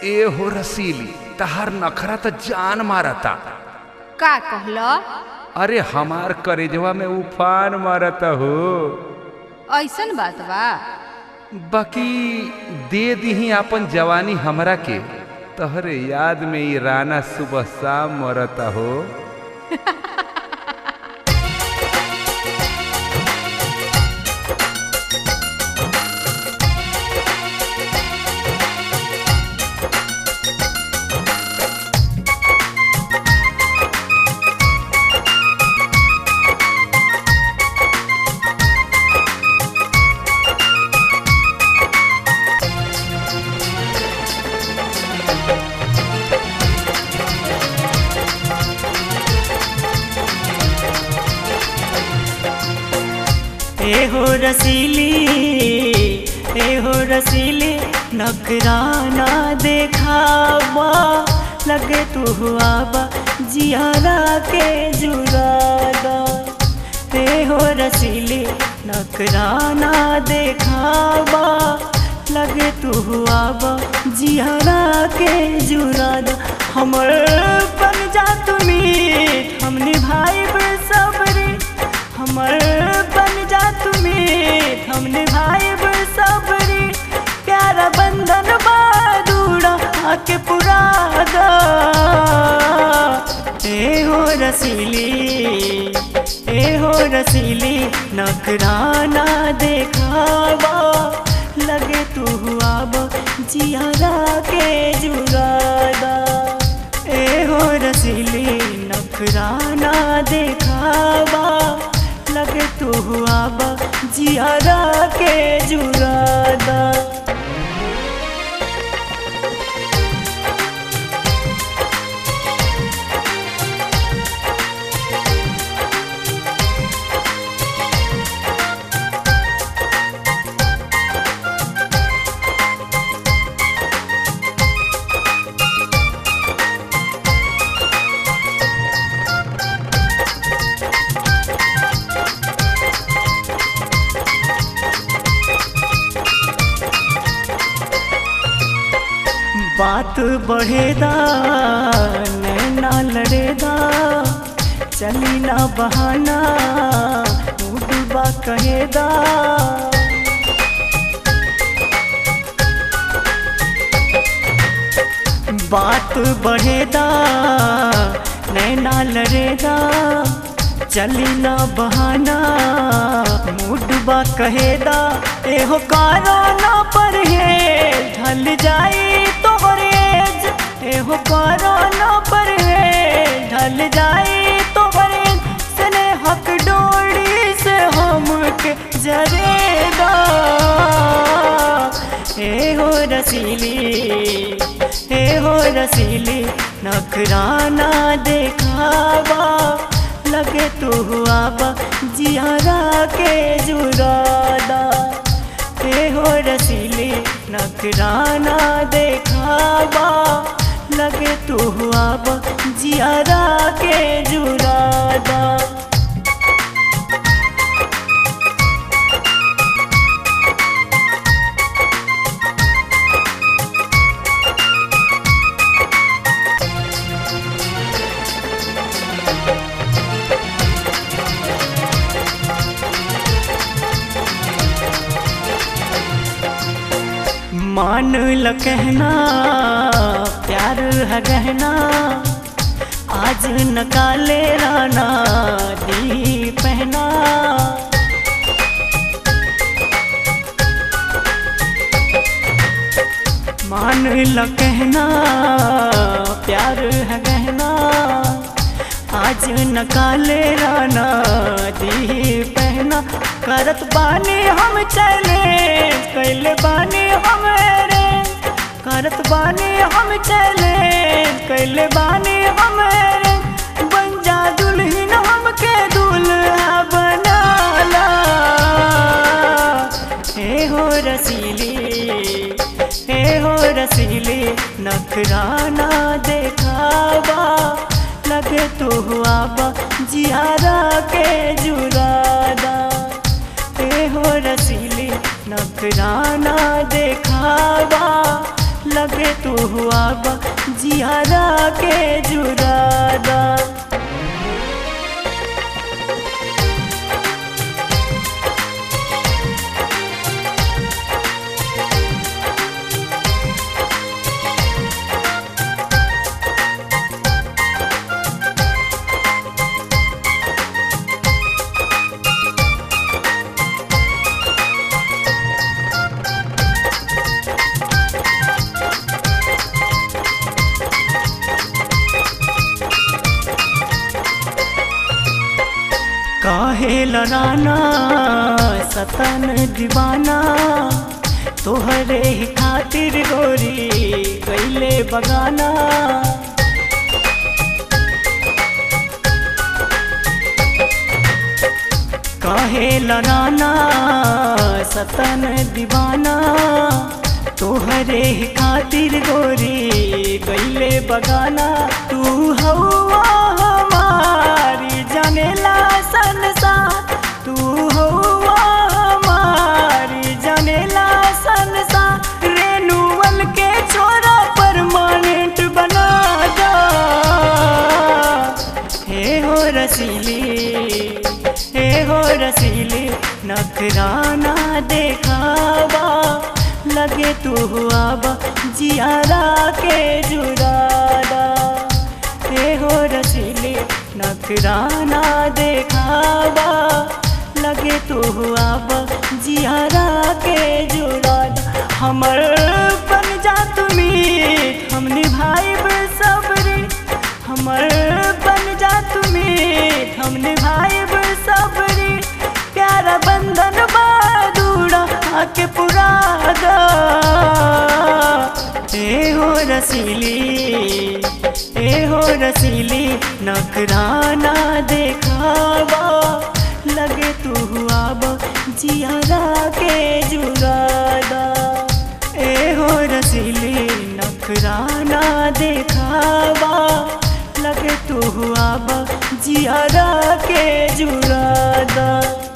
ए हो रसीली तहार नखरा तो जान मारता का कहल अरे हमार करेजवा में उफान मारता हो ऐसन बात बा बाकी दे दीही अपन जवानी हमरा के तहरे याद में ई राना सुबह शाम मरता हो ए हो रसीली ए हो रसीली नखराना देखावा लगे तू हुआ बा जियारा के जुरादा ए हो रसीली नखराना देखावा लगे तू हुआ बा जियारा के जुरादा हमर बन जा तुमी हम निभाई सबरी हमर बन जा तुमी हम निभाई सबरी प्यारा बंधन बारूड़ा आके पुरा दा ए हो रसीली ए हो रसीली नखराना देखावा लगे तू हुआ बो जियारा के जुगादा ए हो रसीली नखराना देखावा लगे तू हुआ बा जियारा के जुगादा बात बढ़ेदा नैना लड़ेदा चली ना बहाना डूबा कहेदा बात बढ़ेदा नैना लड़ेदा चली ना बहाना मुडबा कहेदा एहो कारो ना पर है ढल जाई तोहरे एहो कारो ना पर है ढल जाई तोहरे सने हक डोरी से हमके जरेदा ए हो रसीली ए हो रसीली नखराना देखावा लगे तू हुआ बा जियारा के जुरादा ए हो रसीली नखराना देखावा लगे तू हुआ बा जियारा के जुरादा मान ल कहना प्यार है गहना आज न काले राना दी पहना मान ल कहना प्यार है गहना आज न काले राना दी पहना करत बानी हम चले कैले बानी हम रे करत बानी हम चले कैले बानी हम रे बन जा दुल्हन हमके दूल्हा बनाला हे हो रसीली हे हो रसीली नखराना देखावा लगे तो हुआ बा जियारा के जुरादा ए हो रसीली नखराना देखावा लगे तू हुआ बा जियारा के जुरादा काहे लड़ाना सतन दीवाना तोहरे ही खातिर गोरी कैले बगाना काहे लड़ाना सतन दीवाना तोहरे ही खातिर गोरी गईले बगाना तू हवा हमारी जनेला संसार तू हवा हमारी जनेला संसार रेनुअल के छोरा परमानेंट बना दो हे हो रसीली हे हो रसीली नखराना देखावा लगे तू हुआ बा जियारा के जुरादा हे हो रसीली नखराना देखावा लगे तू हुआ बा जियारा के जुरादा हमर बन जा तुमी हम निभाइब सबरी हमर बन जा तुमी हम निभाइब सबरी प्यारा बंधन बादूड़ा आके पुरा दा ए हो रसीली ए हो रसीली नखराना देखावा लगे तू हुआ बा जियारा के जुरादा ए हो रसीली नखराना देखावा लगे तू हुआ बा जियारा के जुरादा